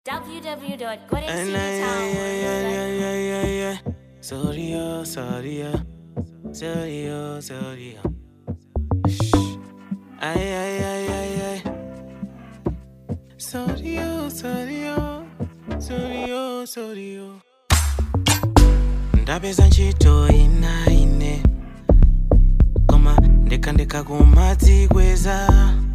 And I, yeah, yeah, yeah, yeah, yeah, yeah, yeah. Sorry, oh, sorry, oh. Sorry, oh, sorry, oh. Shh. Ay, ay, ay, ay, ay. Sorry, oh, sorry, oh. Sorry, oh, sorry, oh. ndapeza ntchito ina ine koma ndekhandekha kumadzikweza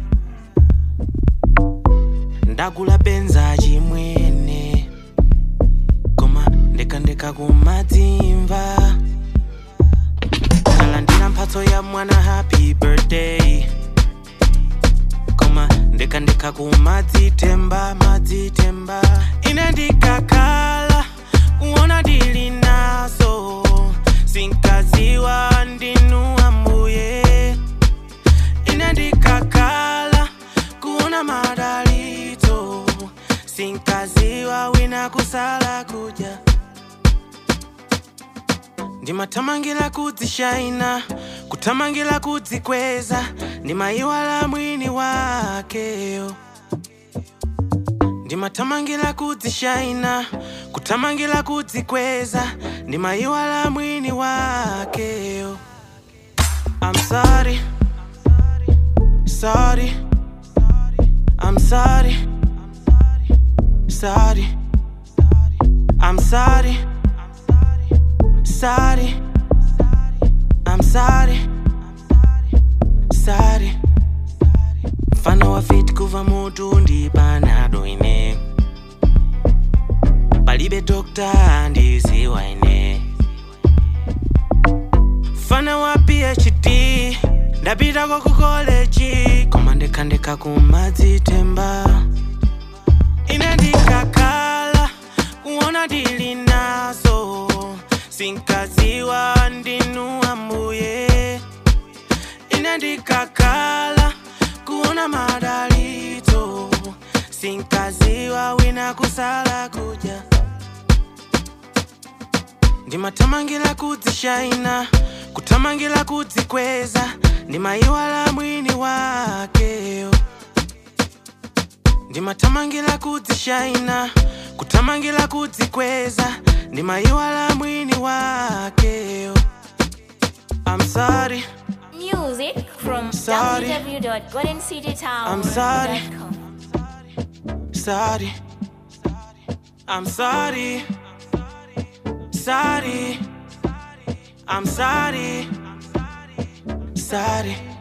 ndagula benza chimwene koma ndekhandekha kumadzimva ndalandira mphatso ya mwana happy birthday koma ndekhandekha kumadzitemba madzitemba ine ndikakhala kuona ndili nazo sinkaziwa ndinu ambuye ine ndikakhala kuona madalito sinkaziwa wina kusala kudya ndimathamangira kudzishaina kuthamangira kudzikweza ndimayiwala mwini wakeyo ndimathamangira kudzishaina kuthamangira kudzikweza ndimayiwala mwini wakeyo I'm sorry, sorry, I'm sorry, sorry, I'm sorry, sorry, I'm sorry, sorry. Mfano wa fit kuva mutu ndi panado ine palibe dokta ndiziwa ine mfana wa phd ndapitako ku koleji koma ndekhandekha kumadzitemba ine ndikakhala kuona ndili nazo sinkaziwa ndinu ambuye ine ndikakhala kuona madalito sinkaziwa wina kusala kudya ndimathamangira kudzishaina kuthamangira kudzikweza ndimayiwala mwini wakeyo ndimathamangira kudzishaina kuthamangira kudzikweza ndimayiwala mwini wakeyo I'm sorry, Music from Sorry. www.goldencitytown.com. sorry. sorry, I'm sorry, sorry, I'm sorry, sorry.